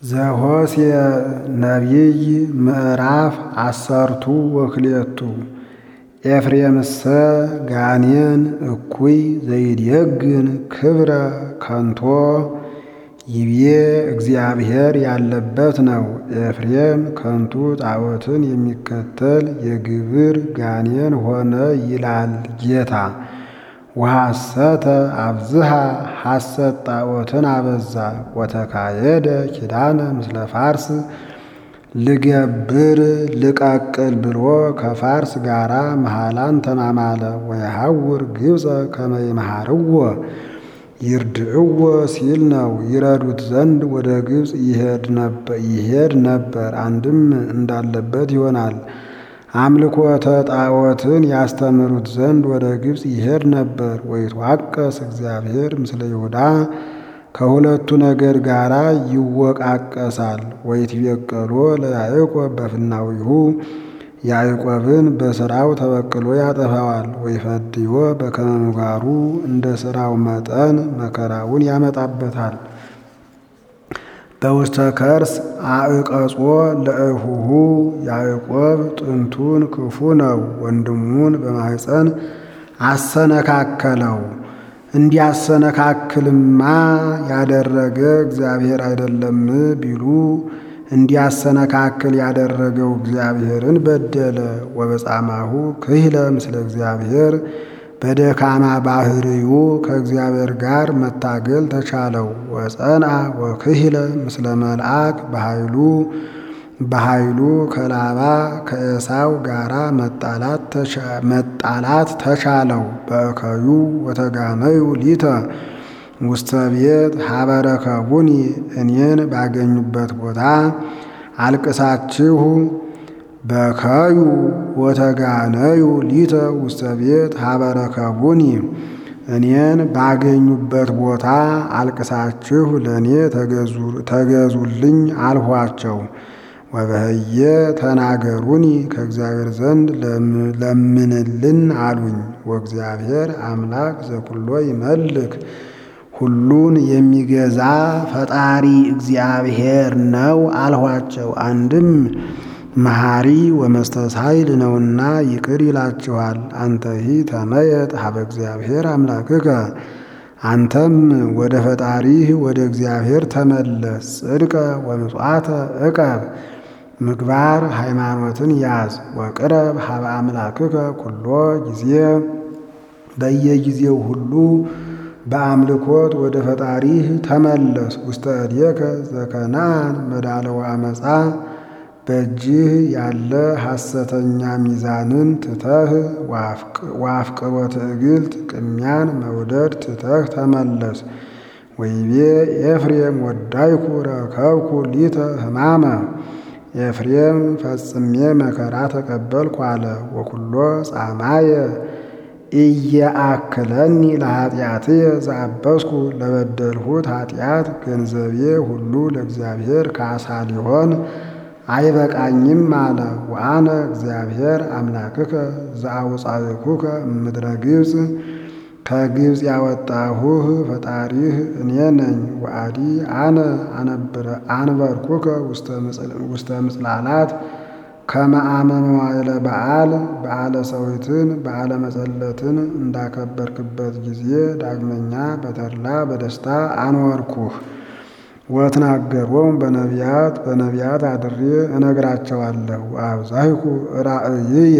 ዘሆሴዕ ነቢይ ምዕራፍ አሰርቱ ወክልኤቱ ኤፍሬምሰ ጋኔን እኩይ ዘይዴግን ክብረ ከንቶ ይብዬ እግዚአብሔር ያለበት ነው። ኤፍሬም ከንቱ ጣዖትን የሚከተል የግብር ጋኔን ሆነ ይላል ጌታ። ወሐሰተ አብዝሃ ሐሰት ጣዖትን አበዛ። ወተካየደ ኪዳነ ምስለ ፋርስ ልገብር ልቀቅል ብሎ ከፋርስ ጋራ መሃላን ተማማለ። ወየሐውር ግብፀ ከመ ይምሃርዎ ይርድዕዎ ሲል ነው። ይረዱት ዘንድ ወደ ግብፅ ይሄድ ነበር። አንድም እንዳለበት ይሆናል። አምልኮተ ጣዖትን ያስተምሩት ዘንድ ወደ ግብፅ ይሄድ ነበር። ወይትዋቀስ እግዚአብሔር ምስለ ይሁዳ ከሁለቱ ነገድ ጋር ይወቃቀሳል። ወይትቤቀሎ ለያዕቆብ በፍናዊሁ ያዕቆብን በሥራው ተበቅሎ ያጠፋዋል። ወይፈድዮ በከመ ምግባሩ እንደ ሥራው መጠን መከራውን ያመጣበታል። በውስተ ከርስ አዕቀጾ ለእሁሁ ያዕቆብ ጥንቱን ክፉ ነው፣ ወንድሙን በማኅፀን አሰነካከለው። እንዲያሰነካክልማ ያደረገ እግዚአብሔር አይደለም ቢሉ እንዲያሰነካክል ያደረገው እግዚአብሔርን በደለ። ወበጻማሁ ክህለ ምስለ እግዚአብሔር በደካማ ባህርዩ ከእግዚአብሔር ጋር መታገል ተቻለው። ወጸንአ ወክህለ ምስለ መልአክ በኃይሉ በኃይሉ ከላባ ከኤሳው ጋራ መጣላት ተቻለው። በእከዩ ወተጋነዩ ሊተ ውስተ ቤት ሀበረከቡኒ እኔን ባገኙበት ቦታ አልቅሳችሁ በከዩ ወተጋነዩ ሊተ ውስተ ቤት ሀበረከቡኒ እኔን ባገኙበት ቦታ አልቅሳችሁ ለእኔ ተገዙልኝ አልኋቸው። ወበህየ ተናገሩኒ ከእግዚአብሔር ዘንድ ለምንልን አሉኝ። ወእግዚአብሔር አምላክ ዘኩሎ ይመልክ ሁሉን የሚገዛ ፈጣሪ እግዚአብሔር ነው አልኋቸው። አንድም መሐሪ ወመስተሳይል ነውና ይቅር ይላችኋል። አንተሂ ተመየጥ ሀበ እግዚአብሔር አምላክከ አንተም ወደ ፈጣሪህ ወደ እግዚአብሔር ተመለስ። ጽድቀ ወምጽዋተ እቀብ ምግባር ሃይማኖትን ያዝ። ወቅረብ ሀበ አምላክከ ኩሎ ጊዜ በየጊዜው ሁሉ በአምልኮት ወደ ፈጣሪህ ተመለስ። ውስተ እዴከ ዘከናን መዳለወ አመፃ በእጅህ ያለ ሐሰተኛ ሚዛንን ትተህ ዋፍቅሮ ትዕግልት ቅሚያን መውደድ ትተህ ተመለስ። ወይቤ ኤፍሬም ወዳይኩ ረከብኩ ሊተ ሕማመ ኤፍሬም ፈጽሜ መከራ ተቀበልኩ አለ። ወኩሎ ጻማየ እየአክለኒ ለኃጢአትየ ዘአበስኩ ለበደልሁት ኃጢአት ገንዘቤ ሁሉ ለእግዚአብሔር ካሳ ሊሆን አይበቃኝም አለ። ወአነ እግዚአብሔር አምላክከ ዘአውፃእኩከ እምድረ ግብፅ ከግብፅ ያወጣሁህ ፈጣሪህ እኔ ነኝ። ወአዲ አነ አንበርኩከ ውስተ ምጽላላት ከመ አመ መዋዕለ በዓል በዓለ ሰዊትን በዓለ መጸለትን እንዳከበርክበት ጊዜ ዳግመኛ በተድላ በደስታ አኖርኩህ። ወትናገሮም በነቢያት በነቢያት አድሬ እነግራቸዋለሁ። አብዛይኩ ራእይየ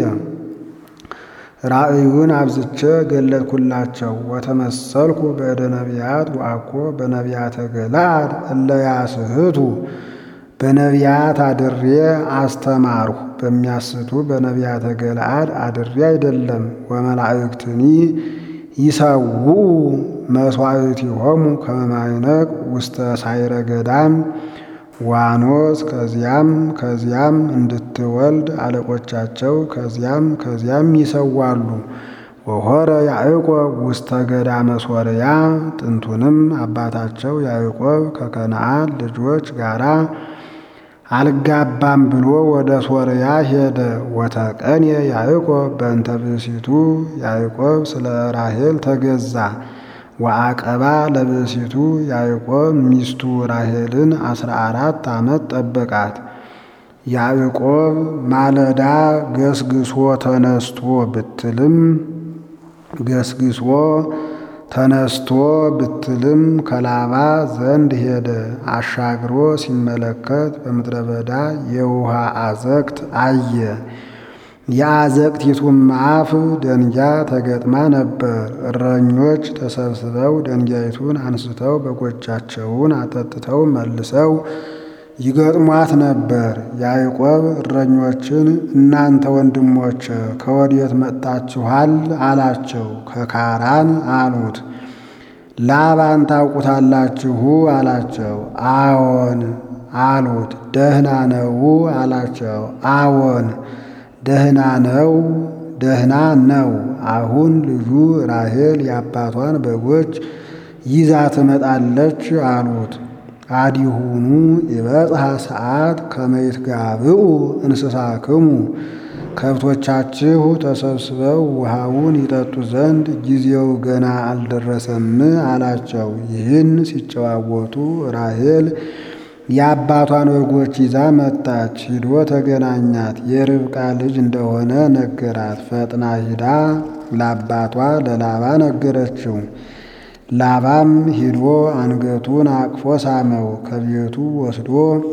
ራእዩን አብዝቼ ገለጥኩላቸው። ወተመሰልኩ በእደ ነቢያት ወአኮ በነቢያተ ገለዓድ እለ ያስሕቱ በነቢያት አድሬ አስተማርሁ። በሚያስቱ በነቢያተ ገለዓድ አድሬ አይደለም። ወመላእክትኒ ይሰውኡ መሥዋዕቲሆሙ ከመ ማዕነቅ ውስተ ሳይረ ገዳም ዋኖስ ከዚያም ከዚያም እንድትወልድ አለቆቻቸው ከዚያም ከዚያም ይሰዋሉ። ወሆረ ያዕቆብ ውስተ ገዳመ ሶርያ ጥንቱንም አባታቸው ያዕቆብ ከከነዓን ልጆች ጋራ አልጋባም ብሎ ወደ ሶርያ ሄደ። ወተቀንየ ያዕቆብ በእንተ ብእሲቱ ያዕቆብ ስለ ራሔል ተገዛ። ወአቀባ ለብእሲቱ ያዕቆብ ሚስቱ ራሔልን አስራ አራት ዓመት ጠበቃት። ያዕቆብ ማለዳ ገስግሶ ተነስቶ ብትልም ገስግሶ ተነስቶ ብትልም ከላባ ዘንድ ሄደ። አሻግሮ ሲመለከት በምድረ በዳ የውሃ አዘቅት አየ። የአዘቅቲቱም አፍ ደንጊያ ተገጥማ ነበር። እረኞች ተሰብስበው ደንጊያይቱን አንስተው በጎቻቸውን አጠጥተው መልሰው ይገጥሟት ነበር። ያዕቆብ እረኞችን እናንተ ወንድሞች ከወዴት መጥታችኋል? አላቸው። ከካራን አሉት። ላባን ታውቁታላችሁ? አላቸው። አዎን አሉት። ደህና ነው? አላቸው። አዎን ደህና ነው፣ ደህና ነው። አሁን ልጁ ራሔል የአባቷን በጎች ይዛ ትመጣለች አሉት። አዲሁኑ የበጽሐ ሰዓት ከመይት ጋብኡ እንስሳክሙ ከብቶቻችሁ ተሰብስበው ውሃውን ይጠጡ ዘንድ ጊዜው ገና አልደረሰም አላቸው። ይህን ሲጨዋወቱ ራሔል የአባቷን በጎች ይዛ መጣች። ሂዶ ተገናኛት። የርብቃ ልጅ እንደሆነ ነገራት። ፈጥና ሂዳ ለአባቷ ለላባ ነገረችው። ላባም ሂዶ አንገቱን አቅፎ ሳመው። ከቤቱ ወስዶ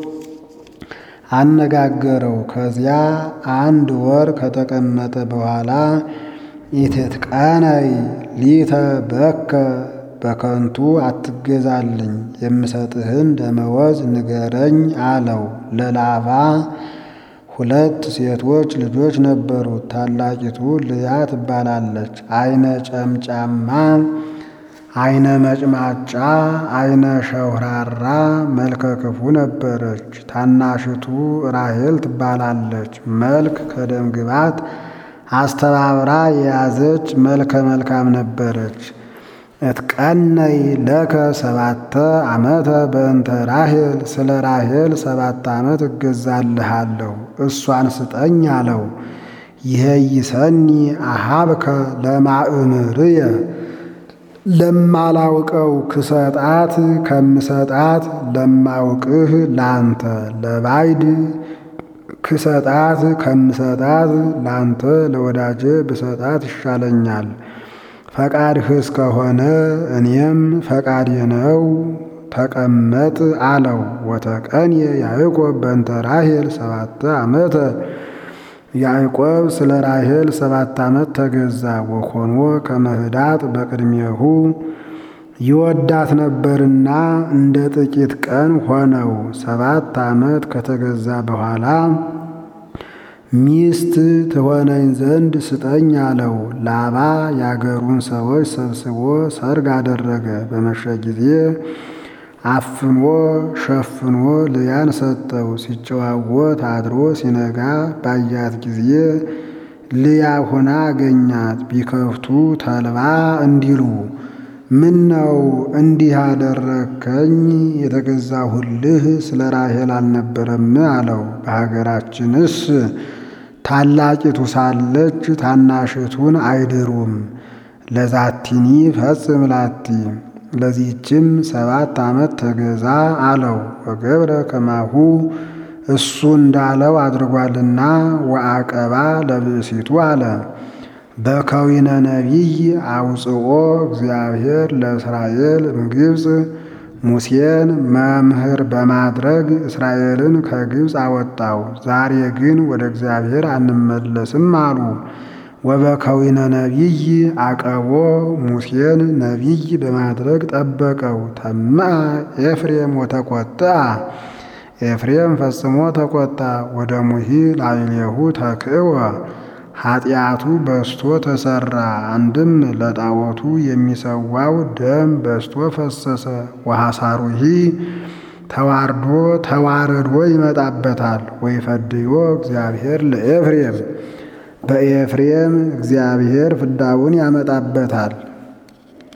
አነጋገረው። ከዚያ አንድ ወር ከተቀመጠ በኋላ ኢትትቀነይ ሊተ በከ በከንቱ አትገዛልኝ፣ የምሰጥህን ደመወዝ ንገረኝ አለው። ለላባ ሁለት ሴቶች ልጆች ነበሩት። ታላቂቱ ልያ ትባላለች። አይነ ጨምጫማ አይነ መጭማጫ አይነ ሸውራራ መልከ ክፉ ነበረች። ታናሽቱ ራሔል ትባላለች። መልክ ከደም ግባት አስተባብራ የያዘች መልከ መልካም ነበረች። እትቀነይ ለከ ሰባተ ዓመተ በእንተ ራሔል ስለ ራሔል ሰባት ዓመት እገዛልሃለሁ እሷን ስጠኝ አለው። ይሄይሰኒ አሃብከ ለማእምርየ ለማላውቀው ክሰጣት ከምሰጣት ለማውቅህ ላንተ ለባይድ ክሰጣት ከምሰጣት ላንተ ለወዳጄ ብሰጣት ይሻለኛል። ፈቃድህ እስከሆነ እኔም ፈቃዴ ነው፣ ተቀመጥ አለው። ወተቀንየ ያዕቆብ በእንተ ራሔል ሰባተ ዓመተ ያዕቆብ ስለ ራሔል ሰባት ዓመት ተገዛ። ወኮኖ ከመህዳጥ በቅድሜሁ ይወዳት ነበርና እንደ ጥቂት ቀን ሆነው። ሰባት ዓመት ከተገዛ በኋላ ሚስት ትሆነኝ ዘንድ ስጠኝ አለው። ላባ የአገሩን ሰዎች ሰብስቦ ሰርግ አደረገ። በመሸ ጊዜ አፍኖ ሸፍኖ ልያን ሰጠው። ሲጨዋወት አድሮ ሲነጋ ባያት ጊዜ ልያ ሆና አገኛት። ቢከፍቱ ተልባ እንዲሉ ምን ነው እንዲህ አደረከኝ? የተገዛሁልህ ስለ ራሔል አልነበረም አለው። በሀገራችንስ ታላቂቱ ሳለች ታናሽቱን አይድሩም። ለዛቲኒ ፈጽም ላቲ ለዚህችም ሰባት ዓመት ተገዛ አለው። ወገብረ ከማሁ እሱ እንዳለው አድርጓልና ወአቀባ ለብእሲቱ አለ። በከዊነ ነቢይ አውፅኦ እግዚአብሔር ለእስራኤል እምግብፅ ሙሴን መምህር በማድረግ እስራኤልን ከግብፅ አወጣው። ዛሬ ግን ወደ እግዚአብሔር አንመለስም አሉ። ወበከዊነ ነቢይ አቀቦ ሙሴን ነቢይ በማድረግ ጠበቀው። ተመአ ኤፍሬም ወተቆጥአ ኤፍሬም ፈጽሞ ተቆጣ። ወደ ሙሂ ላዕሌሁ ተክእወ ኃጢአቱ በስቶ ተሰራ። አንድም ለጣዖቱ የሚሰዋው ደም በስቶ ፈሰሰ። ወሐሳሩሂ ተዋርዶ ተዋርዶ ይመጣበታል። ወይፈድዮ እግዚአብሔር ለኤፍሬም በኤፍሬም እግዚአብሔር ፍዳውን ያመጣበታል።